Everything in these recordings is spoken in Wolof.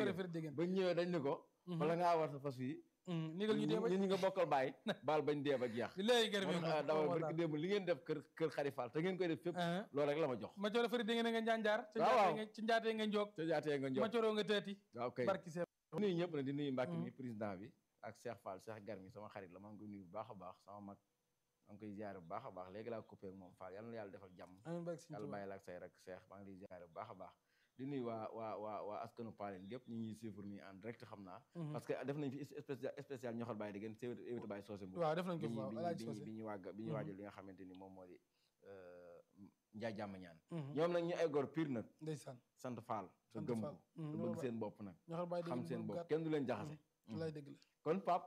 coore dégg firi dégg ba ñëwee dañ ni ko bala ngaa war sa fas yi nigal ñu dee ba ñun ñi nga bokkal bàyyi baal bañ dee ba jeex di léegi gërëm man ah dawal barki démb li ngeen def kër kër xarifal te ngeen koy def fépp loolu rek la ma jox ma coore firi dégg nga njaanjaar ci waaw, waaw. njaatee nga ci njaatee nga njoog te jaatee nga ma njox cooroo nga tëati waaw kay barki see di nuyu ñëpp nag di nuyu Mbacke mi président bi ak Cheikh Fall Cheikh Garmi sama xarit la maa ngi koy nuyu bu baax a baax sama mag maa ngi koy ziare bu baax a baax léegi laa coupé ak moom Fall yal na yàlla defal jàmm amiin barki Sëñ yàlla Tuubaa bàyyi la ak say rek Cheikh maa ngi lay ziare bu baax a baax di nuyu waa waa waa waa askanu Paaleen gépp ñu ngi suivre nii en direct xam naa parce que def nañ fi spécial spécial ñoxal bàyyi di gën si évité bàyyi soosé mbu waaw def nañ ko bi fi ñu waaw bi Alaaji ñu Socé bi ñu wàgg bi ñu waajal li nga xamante ni moom moo di njaay jàmm ñaan ñoom nag ñu ay góor pire nag ndeysaan sant Fall te Sant gëm Fall. ko Mm, te loolu bëgg ba- seen bopp nag ñoxal bàyyi xam dégg seen moom bopp gàtt kenn du leen jaxase lay dégg la kon pap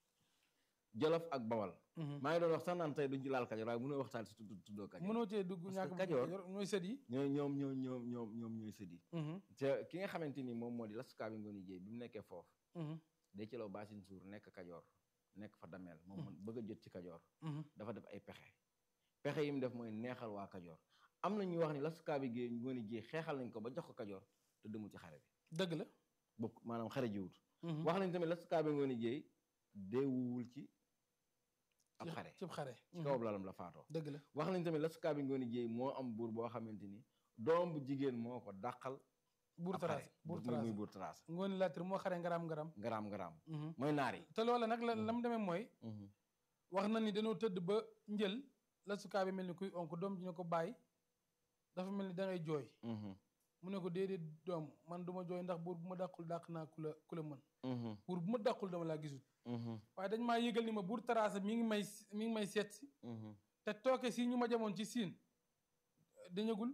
jolof ak bawal maa ngi doon wax sax naan tey duñ ci laal kajoor waaye mënoo waxtaan si tudd tuddoo kajoor mënoo cee dugg Parce ñàkk que bu Kajoor- Kajoor ñooy sët yi ñoo ñoom ñoom ñoom ñoom ñoom ñooy sëddi te ki nga xamante ni moom moo di lasukaa bi ngooni jéey bi mu nekkee foofu day ci law baasin suur nekk kajoor nekk fa dameel moom mu bëgg a jot ci kajoor dafa def ay pexe pexe yi mu def mooy neexal waa kajoor am na ñuy wax ni lasukaa bi géey ngooni jéey xeexal nañ ko ba jox ko kajoor te demul ci xare bi dëgg la bokk maanaam xare jiwut wax nañ tamit lasukaa bi ngooni jéey deewuwul ci ab ci- xare cib xare ci kaw lalam la faatoo dëgg la wax nañ tamit lasukaa bi ngooni jéey moo am buur boo xamante ni doom bu jigéen moo ko dàqal buur ab xare. taraas buur muy taraas muy buur taraas ngooni laatir moo xare ngaram ngaram ngaraam ngaraam mooy naar yi te loola nag la la mu demee mooy wax na ni dañoo tëdd ba njël la sukaa bi mel ni kuy onk doom ji ne ko bàyyi dafa mel ni da ngay jooy mu ne ko déedéet doom man du ma jooy ndax buur bu ma dàqul dàq naa ku la ku la mën buur bu ma dàqul dama laa gisul waaye dañ maa yëgal ni ma buur taraasa mi ngi may mi ngi may seet si te tooke si ñu ma jamoon ci siin dañagul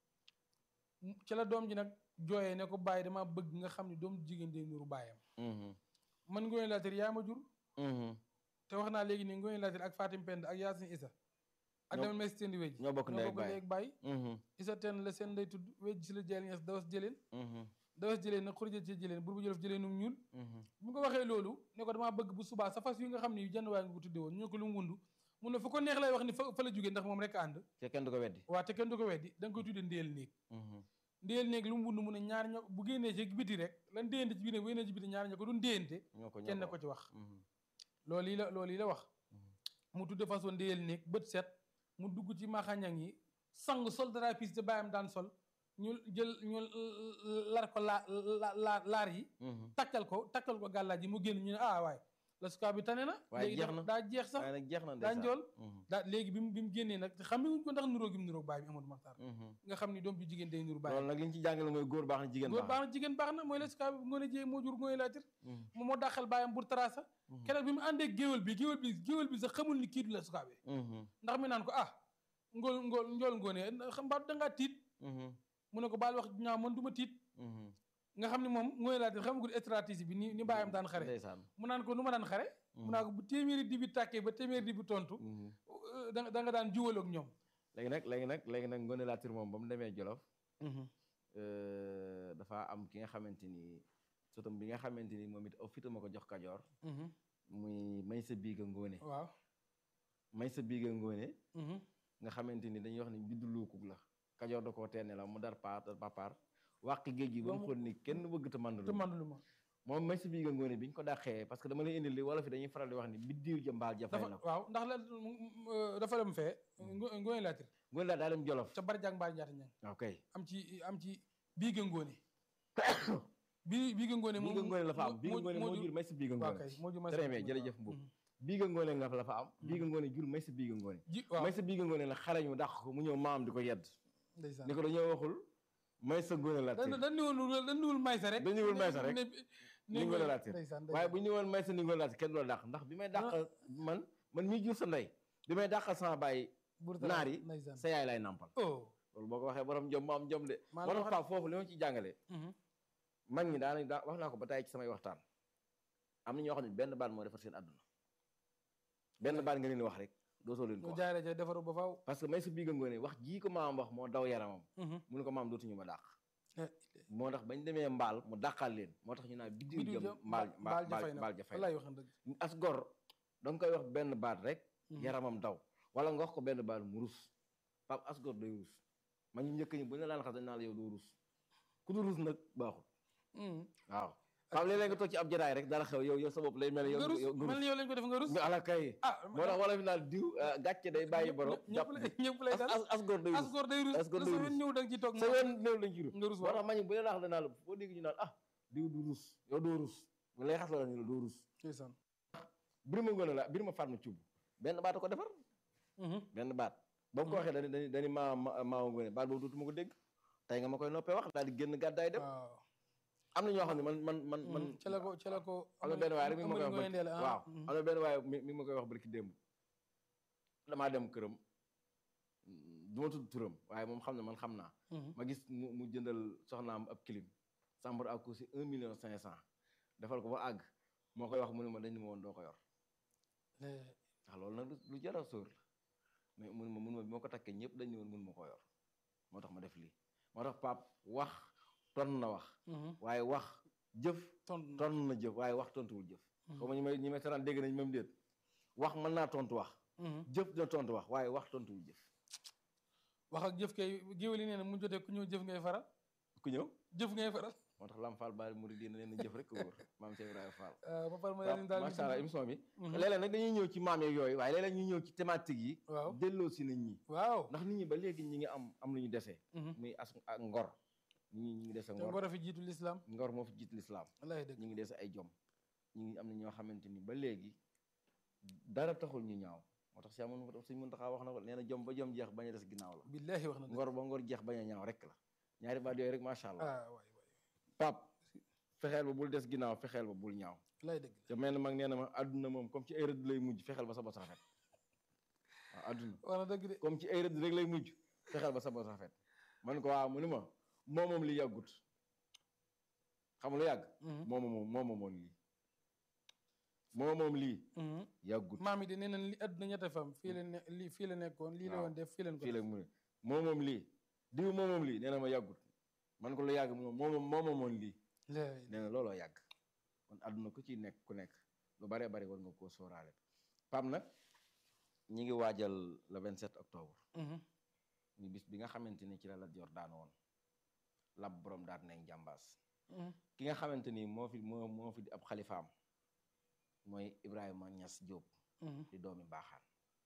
ci la doom ji nag jooyee ne ko bàyyi dama bëgg nga xam ne doom jigéen day nuru bàyyam man ngoone laatir yaa ma jur te wax naa léegi nii ngoone laatir ak Fatim Pend ak Yaasin Isa ak Ñoo- demal may si teen di wéj ñoo bokk ndey ak baay. ak bàyyi Isa teen la seen day tudd wéj si la jëleen ñes dawas jëleen dawas jëleen nag xurija ci jëleen bur bu jëlof jëleenum ñuul bu mu ko waxee loolu ne ko damaa bëgg bu subaa sa fas yi nga xam ne yu jënd waa nga ko tudde woon ñu ne ko lu mu wundu mun ne fu ko neex lay wax ni fa fa la jógee ndax moom rek a ànd te kenn du ko weddi waa te kenn du ko weddi da nga koy tudde ndéel néeg ndéel néeg lu mu wund mu ne ñaar ño bu génnee ci biti rek lan déyante ci biir néeg bu génnee ci biti ñaar ño ko duñ déyante ñoo ko ñoo kenn ko ci wax loolu yi la loolu yi la wax mu tudde façon ndéyal néeg bët set mu dugg ci maxañang yi sang sol dara piis te bàyyam daan sol ñu jël ñu lar ko laa la laar yi takkal ko takkal ko gàllaaj yi mu génn ñu ne ah waay la sukaa bi tane na waaye léegi jeex daa- na. daa jeex sax waaye nag jeex na daa ndeysaan. njool Mhm. daa léegi bi mu bi mu génnee nag te xam wuñ ko ndax nuróo gi mu nuróog baay bi Amadou Maxtar Mhm. nga xam ni doom ju jigéen day nuru baay loolu nag li ñu ci jàngale mooy góor baax na jigéen góor baax baax na jigéen baax na mooy la sukaa bi ngoone jee moo jur ngoone laatir moom moo dàqal baayam bur tarasa keroog bi mu àndee géwél bi géwél bi géwél bi sax xamul ni kii du la sukaa bi Mhm. ndax mi naan ko ah ngool ngool njool ngoone xam mbaa dangaa tiit Mhm. mu ne ko baal wax ñaaw man du ma tiit Mhm. nga xam ne moom ngoone laatir xamagul stratégie bi ni ni baayam daan xare ndeysaan mu naan ko nu ma daan xare mu naan ko bu téeméeri di bi tàkkee ba téeméeri di bi tontu Mhm. euh, da nga da nga daan juwaloog ñoom léegi nag léegi nag léegi nag Ngoné Latyr moom ba mu demee Jolof euh, dafa am ki nga xamante ni sotam bi nga xamante ni moom it aw fitam a ko jox Kajoor muy may sa biiga Ngoné waaw may sa biiga Ngoné nga xamante ni dañuy wax ni biddu luukug la Kajoor da koo teene la mu dar paar dar papaar wàq géej gi ba mu xool ni kenn bëgg te mandu te man lu ma moom may sa biiga Ngoné bi ñu ko dàqee parce que dama lay indil li wala fi dañuy faral di wax ni biddiw ja mbaal ja fay dafa na ko waaw ndax la euh, dafa dem fee ngo- ngoone laatir Ngoné la daa dem Jolof ca bari jàng mbaar njaata ñang ok am ci am ci biiga ngoone bi biiga ngoone moom biiga Ngoné la fa am biiga moo- Ngoné moo moo jur- jur may sa biiga waaw Ngoné kay moo jur may sa très biiga bien Ngoné, jërëjëf waaw. Mbow biiga Ngoné nga la fa am biiga Ngoné jur may sa biiga Ngoné ji waaw may sa biiga Ngoné la xare ñu dàq ko mu ñëw maam di ko yedd ndeysaan ni ko dañoo waxul may sa Ngoné Latyr dañ dañ niwul dañ niwul may sa rek dañ niwul may sa rek. ne- ni Ngoné Latyr ndeysaan waaye bu ñu ñëwoon may sa ni Ngoné Latyr kenn du la dàq ndax bi may dàq man man mii jur sa ndey bi may dàqal sama bàyyi buur naar yi ndeysaan sa yaay lay nampal oh loolu boo ko waxee borom jom mu am jom de Maa moo la tax wax Pape foofu li ma ci jàngale Mhm. mag ñi daanañ daa wax naa ko ba tey ci samay waxtaan am na ñoo xam ne benn baat moo defar seen àdduna benn baat nga leen di wax rek dootoo leen ko ñu wax jaaree ca defaru ba faaw parce que may sa biiga ngoone wax jii ko maam wax moo daw yaramam mu ne ko maam dootuñu ma dàq moo tax bañ demee mbaal mu dàqal leen moo tax ñu naan biddiw biddiw jëm jëm mbaal mbaal mbaal ja fay na mbaal ja fay na wallaay waxan dëgg as gor da nga koy wax benn baat rek yaramam daw wala nga wax ko benn baat mu rus pap as gor day rus ma ñu njëkk ñi bu ñu la laan xas dañ naan la yow doo rus ku du rus nag baaxul waaw Pape léeg-léeg nga toog ci ab jotaay rek dara xew yow yow sa bopp lay mel yow nga rus yow mel ni yow lañ ko def nga rus nga ala kay ah moo tax wala fi naan diw gàcce day bàyyi borom jàpp ñëpp lay ñëpp lay dal as as góor day as rus góor day rus as góor lu day sa rus. wen ñëw da nga ci toog sa ween néew lañ ci rus nga rus moo waaw tax ma ñu bu leen wax danaa la boo dégg ñu naan ah diw du rus yow doo rus bu lay xas la ñu la doo rus ndeysaan birima ngone la birima fànn cub benn baat a ko defar benn baat ba mu ko waxee dani dani dani maa maa ngone baat boobu dootuma ko dégg tey nga ma koy noppee wax daal di génn gàddaay dem waaw am na ñoo xam ne man man man man ca la ko ca la ko am na benn waaye rek mi ngi ma koy wax Amady Ngoye Ndéla, barki ah, waaw mhm. am na benn waaye mi mi ngi ma koy wax barki démb damaa dem këram du ma tudd turam waaye moom xam ne man xam naa Mhm. ma gis mu mu jëndal soxnaam ab clim chambre à coucher un million cinq cent defal ko ba àgg moo koy wax mu ne ma dañ ni ma woon doo ko yor Eh, ndax loolu nag lu- lu jar a sóor la mais mun ma mun ma bi ma ko takkee ñëpp dañ ni woon mun ma ko yor moo tax ma def lii moo tax pap wax ton na wax mhm. waaye wax jëf tontu na. ton na jëf waaye wax tontuwul jëf Mhm. xaw ma ñi may ñi may saraan dégg nañ même déet wax mën naa tontu wax Mhm. jëf dina tontu wax waaye wax tontuwul jëf wax ak jëf kay géwél yi nee na mu jotee ku ñëw jëf ngay faral ku ñëw jëf ngay faral moo tax Lam Fall Baari Mouride dina leen jëf rek ko wóor maam Cheikh Ibrahima Fall ah, ba pare ma waaw leen daal macha allah émission bi Mhm. léeg-léeg nag dañuy ñëw ci maam yeeg yooyu waaye léeg-léeg ñu ñëw ci thématique yi waaw delloo si nit ñi waaw ndax nit ñi ba léegi ñi ngi am am lu ñu desee Mhm. muy as ak ngor nit ñi ñi ngi dese te ngor ngor a fi jiitu lislaam ngor moo fi jiit lislaam wallaay dëgg ñi ngi dese ay jom ñi ngi am na ñoo xamante ni ba léegi dara taxul ñu ñaaw moo tax si amoon suñ mën taxaa wax na ko nee na jom ba jom jeex bañ a des ginnaaw la billaahi wax na dëgg ngor ba ngor jeex bañ a ñaaw rek la ñaari baat yooyu rek macha allah ah waay waay pap fexeel ba bul des ginnaaw fexeel ba bul ñaaw wallaay dëgg te mel na mag nee na ma àdduna moom comme ci ay rëdd lay mujj fexeel ba sa bos rafet waaw àdduna wax na dëgg de comme ci ay rëdd rek lay mujj fexeel ba sa bos rafet man ko waaw mu ni ma moo moom li yàggut xam lu yàgg Mhm. mooma moom mooma moom lii moo moom lii Mhm. yàggut maam yi de nee nañ li àdduna ñette fam fii la ne lii fii la nekkoon lii la waaw. woon def fii leen ko fii def la mu ne moo moom lii diw moo moom lii nee na ma yàggut man ko lu yàgg mu ne moo moom moo moomoon lii Laay nee na looloo yàgg kon àdduna ku ci nekk ku nekk lu baree bari war nga koo sóoraale pam nag ñi ngi waajal le 27 octobre Mhm. ñu bis bi nga xamante ni ci la Lat Joor daan woon lab borom daan nañ jàmbaas Mhm. ki nga xamante ni moo fi moo moo fi di ab xalifaam mooy Ibrahima Ñas Jóob Mhm. di doomi baaxaan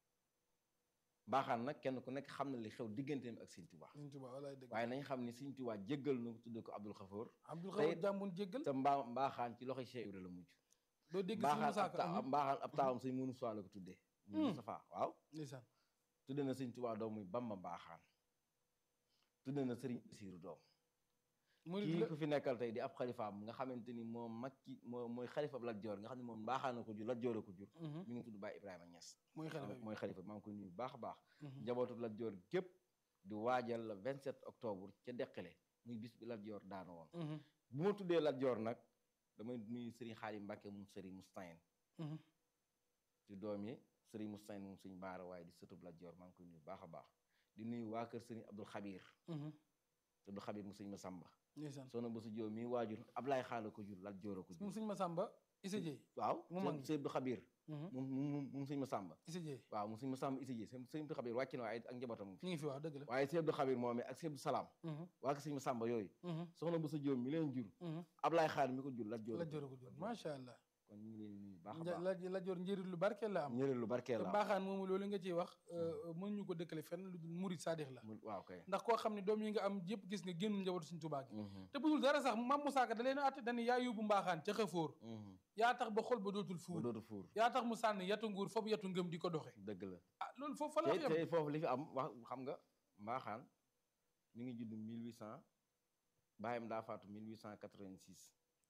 baaxaan nag kenn ku nekk xam na li xew digganteem ak Sëñ Tuubaa Sëñ Tuubaa wallaay dëgg waaye nañ xam ni Sëñ Tuubaa jéggal na ko tudde ko Abdul Xafoor Abdul tey- Xafoor jàmbun jéggal te mbaa mbaaxaan ci loxoy Cheikh Ibra la mujj doo dégg si mbaaxaan Musaa ab Ka ta mhm. mbaaxaan ab taawam sëñ Munu Suwaa la ko tuddee muy Hmm. Mustafaa waaw ndeysaan tudde na Sëñ Tuubaa doom muy Bamba mbaaxaan tudde na Sëriñ Basiiru doom mu kii la ku fi nekkal tey di ab xalifaam nga xamante ni moom mag ki moo mooy xalifa Lat Joor nga xam ne moom mbaaxaan na ko jur Lat Joor a ko jur Mhm. mi ngi tudd Baay Ibrahima Ñas mooy xalifa bi mooy xalifa maa ngi koy nuyu bu baax a baax Mhm. njabootu Lat Joor gépp di waajal le 27 octobre ca Deqale muy bis bi Lat Joor daanu woon Mhm. bu ma tuddee Lat Joor nag damay nuyu Sëriñ Xaadim Mbàkke moom Sëriñ Mustayin Mhm. di doom yi Sëriñ Mustayin moom Sëriñ Baara waaye di sëtub Lat Joor maa ngi koy nuyu bu baax a baax di nuyu waa kër Sëriñ Abdul Xabir Mhm. Abdul Xabir mu Sëriñ Masamba ndeysaan soxna ba su joo mi waajur Ablaay Xaala ko jur Lat Joor a ko moom jur sëñ Masamba Issa Dieye waaw mu mag mi. Sëriñ Abdul Xabir Mhm. moom moom moom Sëriñ Masamba Issa Dieye waaw moom Sëriñ Masamba isi ji Sëriñ Abdul Xabir wàcc na waaye ak njabootam ñu ngi fi wax dëgg la waaye Sëriñ Abdul Xabir moom ak Sëriñ Abdul Salaam Mhm. waa ko Sëriñ Masamba yooyu Mhm. soxna ba su joo mi leen jur Mhm. Ablaay Xaala mi ko jur Lat Joor la jor ko jor macha allah kon ñu ngi leen di nuyu bu baax a Nja- baax la la jor njëriñ lu barkeel la am ñëre lu barkeel te la mbaaxaan moomu loolu nga ciy wax mën ñu ko dëkkale fenn lu dul murid saadix la mu- waaw kay ndax koo xam ne doom yi nga am yëpp gis nga génn njabootu suñ tubaa gi Mhm, te bu dul dara sax mam Musaa Ka da leen a atte dañu yaa yóbbu mbaaxaan ca xëfóor mhm. yaa tax ba xol ba dootul ba fuur dootu fuur yaa tax mu sànni yatu nguur foofu yatu ngëm di ko doxe dëgg la ah loolu foofu fa la te yem te foofu li fi am wax xam nga mbaaxaan mi ngi judd 1800 baayam daa faatu 1886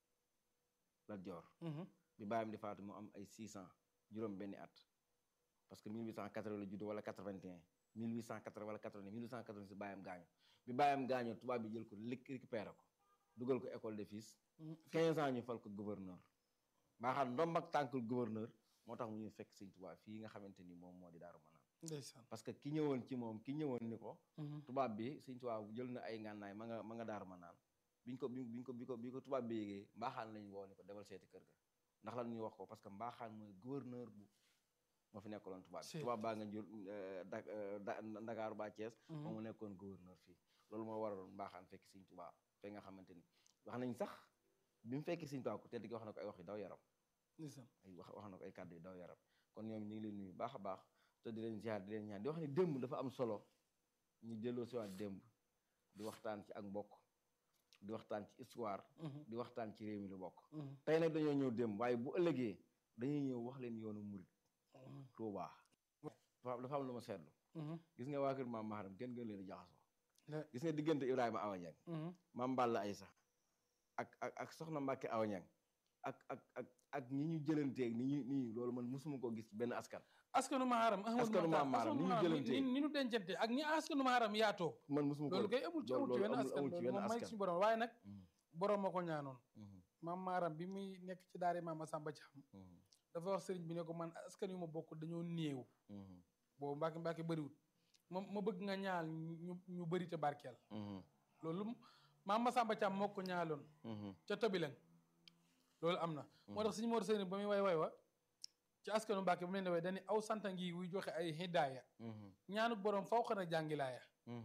Lat Joor Mhm. bi baayam di faatu mu am ay 600 juróom benni at parce que 1880 la judd wala 81 1880 wala 80 1886 baayam gaañu bi baayam gaañoo tubaab bi jël ko lik récupéré ko dugal ko école de fils Mhm. 15 ans ñu fal ko gouverneur mbaaxaan ndomb ak tànkul gouverneur moo tax mu ñu fekk sëñ Tuubaa fii nga xamante ni moom moo di Daaru Manaan ndeysaan parce que ki ñëwoon ci moom ki ñëwoon ni ko Mhm. tubaab bi sëñ Tuubaa jël na ay ngànnaay ma nga ma nga Daaru Manaan biñ ko biñ ko bi ko bi ko tubaab bi yégee mbaaxaan lañ woo ni ko demal seeti kër ga ndax lan ñuy wax ko parce que mbaaxaan mooy gouverneur bu moo fi nekkaloon tubaab bi Si. tubaab baa nga jël da da Ndakaaru ba Thiès Mhm. moom mu nekkoon gouverneur fii loolu moo waraloon mbaaxaan fekk sëñ Tuubaa fe nga xamante ni wax nañ sax bi mu fekkee Sëñ Tuubaa ku tedd ki wax na ko ay wax yu daw yaram ndeysaan ay wax wax na ko ay kàddu yu daw yaram kon ñoom ñu ngi leen nuyu baax a baax te di leen ziar di leen ñaan di wax ni démb dafa am solo ñu delloo si waat démb di waxtaan ci ak mbokk di waxtaan ci histoire di waxtaan ci réew mi lu bokk tey nag dañoo ñëw démb waaye bu ëllëgee dañuy ñëw wax leen yoonu murit Tuubaa dafa dafa am lu ma seetlu gis nga waa kër maam Maharam kenn gën leen di jaxasoo gis nga diggante Ibrahima Awa Niang maam Balla Aysa ak ak ak soxna Mbàkke Awa Niang ak ak ak ak ñi ñu jëlanteeg ni ñu nii loolu man mosuma koo gis ci benn askan askanu Maharam askanu maam Maharam ni ñu jëlantee ni ñu dencante ak ñi askanu Maharam yaatoo man mosuma ko loolu kay amul ci amul ci wenn askan loolu moom may suñu borom waaye nag borom ma ko ñaanoon maam Maharam bi muy nekk ci daare maam Masamba Caam dafa wax sëriñ bi ne ko man askan yu ma bokk dañoo néew boobu Mbàkke Mbàkke bëriwul ma ma bëgg nga ñaal ñu ñu bëri te barkeel loolu maam Masamba Caam moo ko ñaaloon ca Tobilang loolu am na moo tax suñu Mor Seyni ba muy way way wa ci askanu Mbàkke bu leen di way dañu aw santa ngi wuy joxe ay hidaaya ñaanu borom faw xana jàngilaaya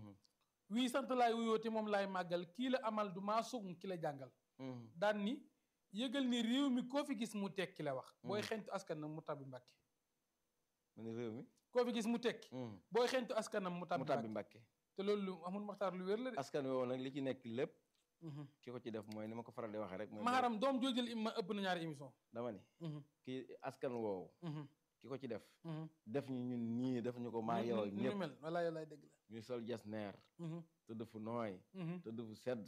wii sant laay wuyoo te moom laay màggal kii la amal du maa sugum ki la jàngal daan ni yëgal ni réew mi koo fi gis mu tekki la wax booy xentu askanam mu tabbi Mbàkke mu ne réew mi koo fi gis mu tekki booy xentu askanam mu tabbi mu tabbi Mbàkke te loolu lu amul maxtaar lu wér la de askan woowu nag li ci nekk lépp ki ko ci def mooy ni ma ko faral di waxee rek mooy Maharam doom joojël ma ëpp na ñaari émission dama ni kii askan woowu ki ko ci def def ñu ñun ñii def ñu ko maa yow ak ñëpp mel walaay walaay dëgg la ñuy sol jas neer tëdd fu nooy tëdd fu sedd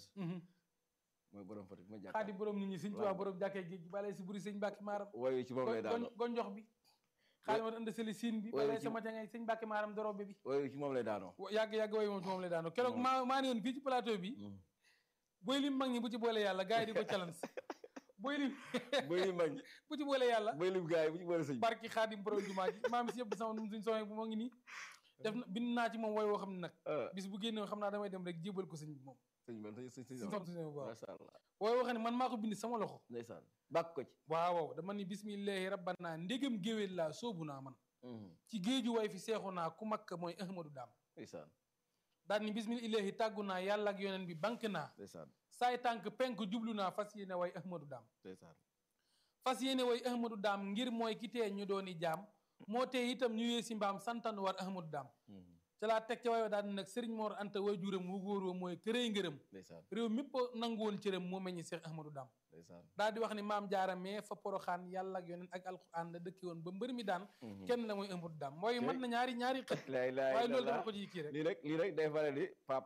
mooy borom Fatick ma jàkkaar xaadi borom nit ñi sëñ Tuubaa borom jàkkee géej balay si buri sëñ Mbàkke Maharam woyu ci moom lay daanoo gonjox bi xaadi ma ënd seli siin bi balay sama jangay sëñ Mbàkke Maharam dorobe bi woyu ci moom lay daanoo yàgg yàgg woyu moom ci moom lay daanoo keroog maa maa ne woon fii ci plateau bi booy lim mag ñi bu ci boole yàlla gars yi di ko challenge booy lim booy lim mag ñi bu ci boole yàlla booy lim gars yi bu ci boole sëñ barki xaadim borom jumaa ji maam si yëpp sama num suñ soxee bu moo ngi nii def na bind naa ci moom woy woo xam ne nag bis bu génne xam naa damay dem rek jébal ko sëñ bi moom sëñ man sëñ sëñ sëñ bu baax masha Allah wooy woo xam ne man maa ko bind sama loxo ndeysaan bàkk ko ci waaw waaw dama ni bismillahi rabbana ndégam géwél laa soobu naa man ci géeju way fi seexu naa ku makka mooy ahmadu daam ndeysaan daal ni bismillahi tàggu naa yàlla ak yoneen bi bank naa ndeysaan saay tànk penk jublu naa fas yéene way ahmadu daam ndeysaan fas yéene way ahmadu daam ngir mooy ki tee ñu dooni jaam moo tee itam ñu yee si mbaam santan war ahmadu daam ca laa teg ca wayo daal nag sëriñ Mor Anta way juram wu góor wa mooy kërëy ngërëm ndeysaan réew mépp nangu woon cëram moo meññi Seex ahmadu daam ndeysaan daal di wax ni maam jaara mais fa poroxaan yàlla ak yoneen ak alquran la dëkki woon ba mbër mi daan kenn la mooy ahmadu daam mooy mën na ñaari ñaari xët waaye loolu dafa ko ci kii rek lii rek lii rek day faral di pap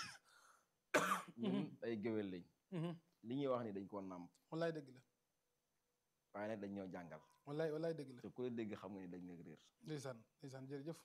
ñun ay géwél lañ li ñuy wax ni dañ koo nàmp wallaay dëgg la waaye nag dañ ñoo jàngal wallaay wallaay dëgg la te ku la dégg xam nga ni dañ nekk réer ndeysaan ndeysaan jërëjëf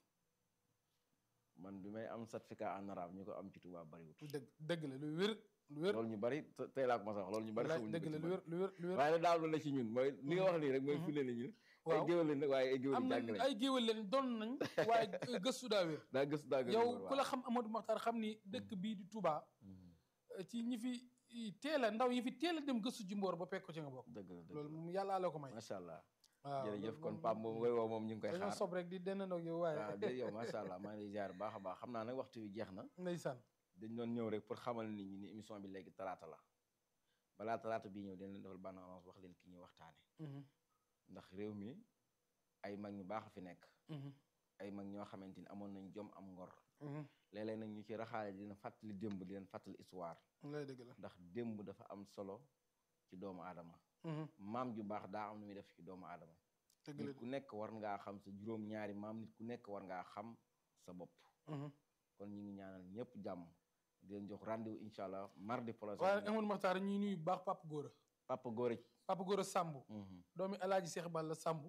man bi may am certificat en arabe ñu ko am ci tubaab bariwut dëgg dëgg la lu wér lu wér loolu ñu bari tey laa ko ma sax loolu ñu bari xamuñu dëgg la lu wér lu wér lu wér waaye nag daal lu la ci ñun mooy li nga wax nii rek mooy firnde ni ñun ay géwél lañ nag waaye ay géwél am jàng na lañ ay géwél leen doon nañ waaye gëstu daa wér daa gëstu daa gëstu yow ku la xam Amadou Makhtar xam ni dëkk bii di Touba ci ñi fi teel a ndaw yi fi teel a dem gëstu ji mboor ba pekk ko ci nga bokk dëgg la dëgg loolu moom yàlla la ko may macha allah waaw jërëjëf loolu kon moom- Pape moom ngay woo moom ñu ngi koy dañoo xaar sob rek di dennandoog yow waaye waaw déedéet yow macha allah maa ngi lay ziar baax a baax xam naa nag waxtu wi jeex na ndeysaan dañ doon ñëw rek pour xamal nit ñi ni émission bi léegi talaata la balaa talaata bii ñëw dañ leen defal bande annonce wax leen ki ñuy waxtaane Mhm, ndax réew mi ay mag ñu baax a fi nekk mhm, ay mag ñoo xamante ni amoon nañ jom am ngor mhm. léeg-léeg nag ñu ci raxaale dina fàttali démb di leen fàttali histoire lay dëgg la ndax démb dafa am solo ci doomu aadama Mhm, maam ju baax daa am nu muy def ci doomu aadama dëgg la nit ku nekk war ngaa xam sa juróom-ñaari maam nit ku nekk war ngaa xam sa bopp Mhm. kon ñu ngi ñaanal ñëpp jàmm di leen jox rendez-vous incha allah mardi prochain waaye Amadou Makhtar ñuy nuyu bu baax Papa Gora papa góor Papa Gora Samb doomi Alaaji Seex Balla Samb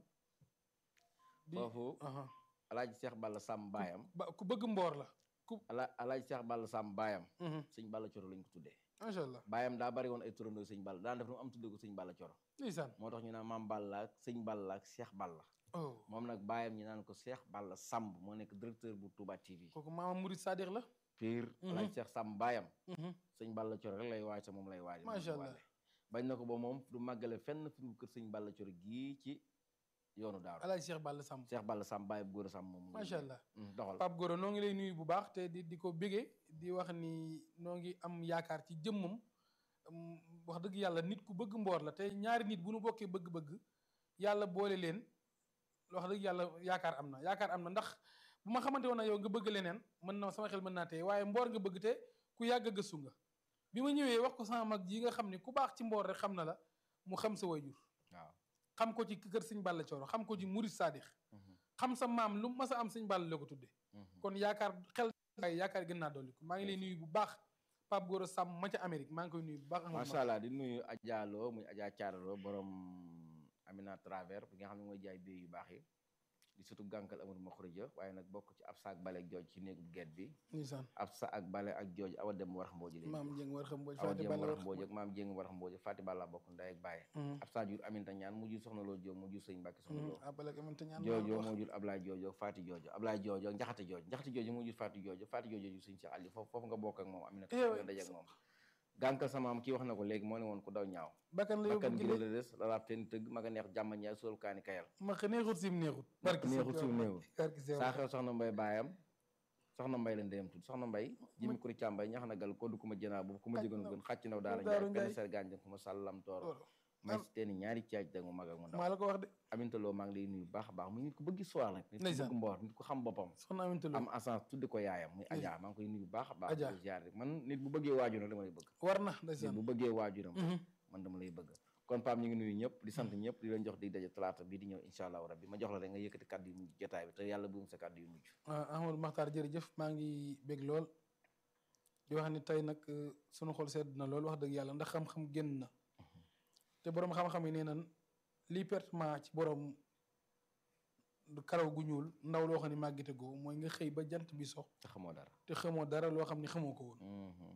di foofu aha. alaaji seex balla sàmm baayam ba ku bëgg mboor la ku ala alaaji seex balla sàmm baayam Mhm, sëñ balla coro lañ ko tuddee macha allah baayam daa bari woon ay turandoo sëñ balla daan def nu am tuddee ko sëñ balla coro ndeysaan moo tax ñu naan maam balla ak sëñ balla ak seex balla oh moom nag baayam ñu naan ko seex balla sàmb moo nekk directeur bu Touba TV kooku maama Murid Sadiq la pire Mhm. alaaji seex sàmm baayam Mhm, sëñ balla coro rek lay waaj sa moom lay waaj Macha Allah. bañ na ko ba moom du màggale fenn fi mu kër sëñ balla coro gii ci yoonu daaru Alaaji Seex Balla Samb seex balla sàmm baay bu góor a sàmm moom macha allah Mm, doxal Pape Gora noo ngi lay nuyu bu baax te di di ko bégee di wax ni noo ngi am yaakaar ci jëmmam wax dëgg yàlla nit ku bëgg mboor la te ñaari nit bu nu bokkee bëgg-bëgg yàlla boole leen wax dëgg yàlla yaakaar am na yaakaar am na ndax bu ma xamante woon na yow nga bëgg leneen mën na sama xel mën naa tey waaye mboor nga bëgg te ku yàgg a gëstu nga bi ma ñëwee wax ko sama mag ji nga xam ne ku baax ci mboor rek xam na la mu xam sa wayjur waaw xam ko ci kër sëñ Balla Cooro xam ko ci murid Sadix xam sa maam lu mas a am sëñ Balla la ko tudde kon yaakaar xel yaakaar gën naa dolli ko maa ngi lay nuyu bu baax Pape Gora Samb ma ca Amérique maa ngi koy nuyu bu baax macha allah di nuyu Adja Lo muy Adja Thiaralo borom Amina Travers bi nga xam ne mooy jaay biir yu baax yi di surtout gànkal amul ma xurija waaye nag bokk ci ab sa ak bale ak jooj ci néegub geet bi ndeysaan ab sa ak bale ak jooj awa dem war mbooji léegi maam Dieng war xam mbooj awa Faati dem Balla war war mbooji ak maam jéng war mbooji Faati Balla bokk ndey ak bàyyi ab sa jur Aminta ñaan mu jur soxna loo jóg mu jur sëñ Mbàkke soxna loo abale ko mënta ñaan joojo moo jur Ablaye joojo Faati joojo Ablaye joojo njaxate joojo njaxate joojo moo jur Faati joojo Faati joojo jur sëñ Cheikh Ali foofu foofu nga bokk ak moom Aminata Eh, nga daje ak moom gànkal sama am kii wax na ko léegi moo ne woon ku daw ñaaw bakkan la bakkan yóbbu gi la gile des la laab teen tëgg ma nga neex jàmm ñaay sol kaani kayal ma xa neexut sim neexut barki neexut sim neexut. barki sew saa xew soxna mbay baayam soxna mbay la ndeyam tudd soxna mbay jimi kuri càmbay ñax na gal ko du ku ma jënaa boobu ku ma jëgoon gën xàcc naw daara Daaru njaay Njaay. penn ser gànjang ku ma sàllam toor may si teeni ñaari caaj da mu mag ak mu ndaw maa la ko wax de amintaloo maa ngi lay nuyu bu baax a baax mu nit ku bëgg histoire nag nit ku Ndeysaan. bëgg mboor nit ku xam boppam soxna Aminta Lo am assance tudde ko yaayam muy Adja maa ngi koy nuyu bu baax a baax Adja. di ko ziar rek man nit bu bëggee waajuram dama lay bëgg war na nit ndeysaan bu bëggee waajuram Mhm. man dama lay bëgg kon Pape ñu ngi nuyu ñëpp di sant ñëpp di leen jox di daje talaata bii di ñëw incha allahu rabbi ma jox la rek nga yëkkati kàddu yu mujj jotaay bi te yàlla bu mu sa kàddu yu mujj ah Amadou Makhtar jërëjëf maa ngi bég lool di wax ni tey nag euh, sunu xol sedd na lool wax dëgg yàlla ndax xam-xam génn na te boroom xam-xam yi nee nan lii pertement ci boroom du karaw gu ñuul ndaw loo xam ne màggite goo mooy nga xëy ba jant bi sox te xamoo dara te xamoo dara loo xam ne xamoo ko woon Mhm.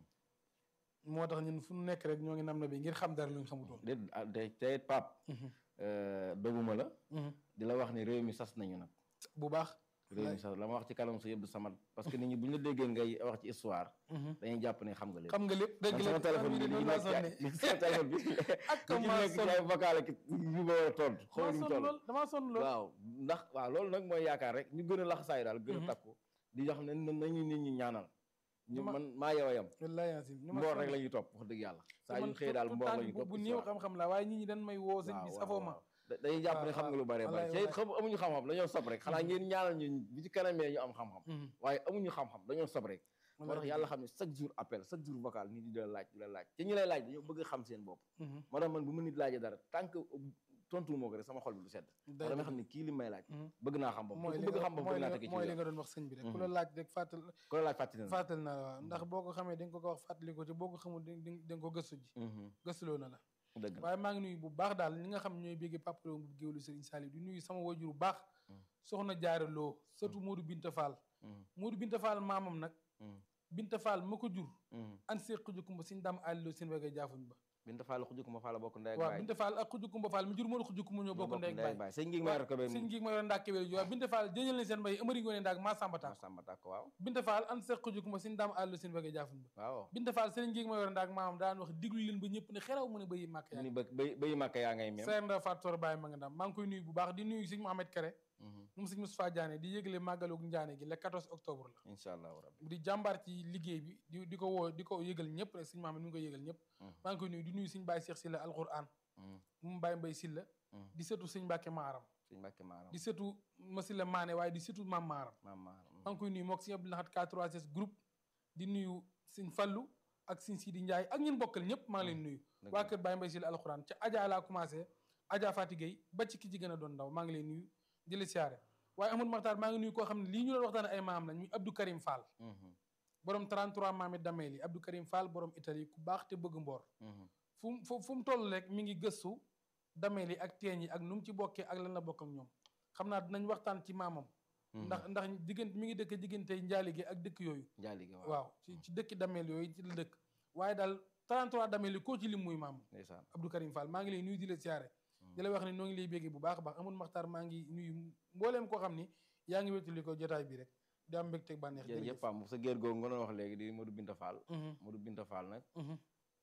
moo tax ñun fu nu nekk rek ñoo ngi nam na bi ngir xam dara lu ñu xamutoon déet ah, te te Pape Mhm. euh, doguma la Mhm. di la wax ni réew mi sas nañu nag bu baax réew mi sas la ma wax ci kanam sa yëpp du samat parce que nit ñi bu ñu la déggee ngay wax ci histoire Mhm. dañuy jàpp ne xam nga lépp xam nga lépp dëgg man la sama téléphone bi li noonu ci laa nekk ci ay- sonne li ci sama téléphone bi ak li ci maa nekk ci sonn ay vocal ak yu ma war a tontu xaw damaa ñu sonn toll lool damaa sonn lool waaw ndax waaw loolu nag mooy yaakaar rek ñu gën a laxasaayu daal gën a Mhm. takku di wax ne na- nañu nit ñi ñaanal ñu Dama- man maa yow yam wallaay yaasin ni ma mboor sonn. rek la ñuy topp wax dëgg yàlla saa yu man xëy daal tout- mboor tout la temps ñuy bu- topp bu ci néew histoire. xam-xam la waaye nit ñi dañ may woo sëñ waaw bi waaw safoo waaw. ma Da- dañuy jàpp ne waaw, xam nga lu bare wallaay, bare te it xam amuñu xam-xam dañoo sob rek xanaa Mhm. ngeen ñaanal ñu bi ci kanamee ñu am xam-xam Mhm. waaye amuñu xam-xam dañoo sob rek moo tax Wallaay. yàlla xam ne chaque jour appel chaque jour vocal nit ñi di la laaj di la laaj te ñi lay laaj dañoo bëgg a xam seen bopp Mhm. moo tax man bu ma nit laajee dara tant que tontu moo ko rek sama xol bi du sedd Day dama dëgg. xam ne kii li may laaj Mhm. bëgg naa xam bopp mooy te li ku bëgg nga xam bopp mooy bëgg naa li tege nga ci mooy li yoon nga doon wax sëñ bi rek ku Mhm. la laaj rek fàttal ku la laaj fàttali na la. fàttal na la waaw ndax boo ko xamee di nga ko ko wax fàttali ko ci boo ko xamul di di nga ko gëstu ji Mhm. gëstuloo na la dëgg la waaye maa ngi nuyu bu baax daal ñi nga xam ñooy béggee papaloo bu géwlu Serigne Saliou di nuyu sama wajur bu baax Mhm. soxna Jaara Loo surtout Modou Binta Fall Mhm. Modou Binta Fall maamam nag Mhm. Binta Fall ma ko jur Mhm. an see xujukumba siñ dam àlliloo seen wegee jaafuñ ba Binta Fall xujuk ma Fall bokk ndey ak waaw baay Binta Fall ak xujukumba Fall mi jur Modou xujukumba ñoo bokk ndey ak baay sëñ ngi ma yor ko be sëñ ngi ma yoroon ndaak kewél ji waaw Binta Fall jëñal leen seen mbay amari ngoone ndaak maa samba ma taak sàmba tàkk waaw Binta Fall an see xujukumba siñ dam àlliloo seen wegee jaafuñ ba waaw Binta Fall sëriñ ngi ma yoroon ndaak maamam daan wax diglu leen ba ñëpp ne xeraw mu ne bayi màkk mu yaa ni ba bay bayi màkk yaa ngay mem seer nda faat toor bàyyi ma nga ndam maa ngi koy nuyu bu baax di nuyu sëñ Mohamed Kere Mhm. moom sëñ Moustapha Diané di yëgle màggalug Njaane gi le 14 octobre la incha allahu rabbi di jàmbaar ci liggéey bi di di ko woo di ko yëgal ñëpp rek sëñ Mohamed mi ngi koy yëgal ñëpp Mhm. maa ngi koy nuyu di nuyu sëñ Baye Cheikh Silla alquran Mhm. mu Baye Mbay Silla Mhm. di sëtu sëñ Mbàkke Maaram sëñ Mbàkke maaram di sëtu Masila Maane waaye di sëtu Maam Maaram maam maaram maa ngi koy nuyu mook sëñ Abdou Lahad K3S groupe di nuyu sëñ Fallu ak sëñ Sidi Ndiaye ak ñun bokkal ñëpp maa ngi leen nuyu dëgg waa la. kër Baye Mbay Silla alquran ca Adja laa commencé Adja Fati Gueye ba ci ki ci gën a doon ndaw maa ngi leen nuyu di la siyaare waaye Amadou Makhtar maa ngi nuyu koo xam ne lii ñu doon waxtaane ay maam lañ muy Abdou Karim Fall Mhm. borom 33 maami dameel yi Abdou Karim Fall borom Italie ku baax te bëgg mboor Mhm. fu mu fu fu mu toll rek mi ngi gëstu dameel yi ak teen yi ak nu mu ci bokkee ak lan la bokk ak ñoom xam naa dinañ waxtaan ci maamam Mhm. ndax ndax diggante mi ngi dëkk diggante njaali gi ak dëkk yooyu njaali gi waaw waaw ci ci dëkki dameel yooyu ci la dëkk waaye daal 33 dameel yi koo ci lim muy maam ndeysaan Abdou Karim Fall maa ngi lay nuyu di la siyaare di la wax ne noo ngi lay bégge bu baax a baax amul maxtaar maa ngi nuyu mbooleem koo xam ni yaa ngi wéttali ko jotaay bi rek di am mbégte bànneex jërëjëf Pam sa géer googu nga doon wax léegi di Modou Binta Fall Mhm, Modou Binta Fall nag mhm,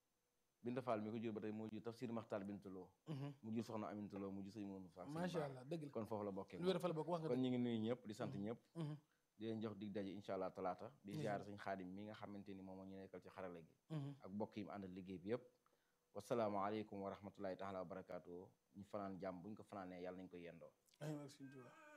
Binta Fall mi ko jur ba tey moo jur Tafsir Maxtaar Binta Lo mhm. mu jur soxna Aminta Lo mu jur sëñ Mourou Fall macha allah dëgg la kon foofu la bokkee lu wér fa la bokk wax nga kon dëgg ñu ngi nuyu ñëpp di sant ñëpp Mhm, di leen jox dig daje incha allah talaata di Mhm. ziar suñ xaadim mi nga xamante ni moom moo ñu nekkal ci xarale gi mhm. ak bokk yi mu àndal liggéey bi yëpp wasalaamaaleykum wa rahmatullahi taala wa barakaatu ñu fanaan jàmm buñ ko fanaanee yàlla nañ ko yendoo ay merci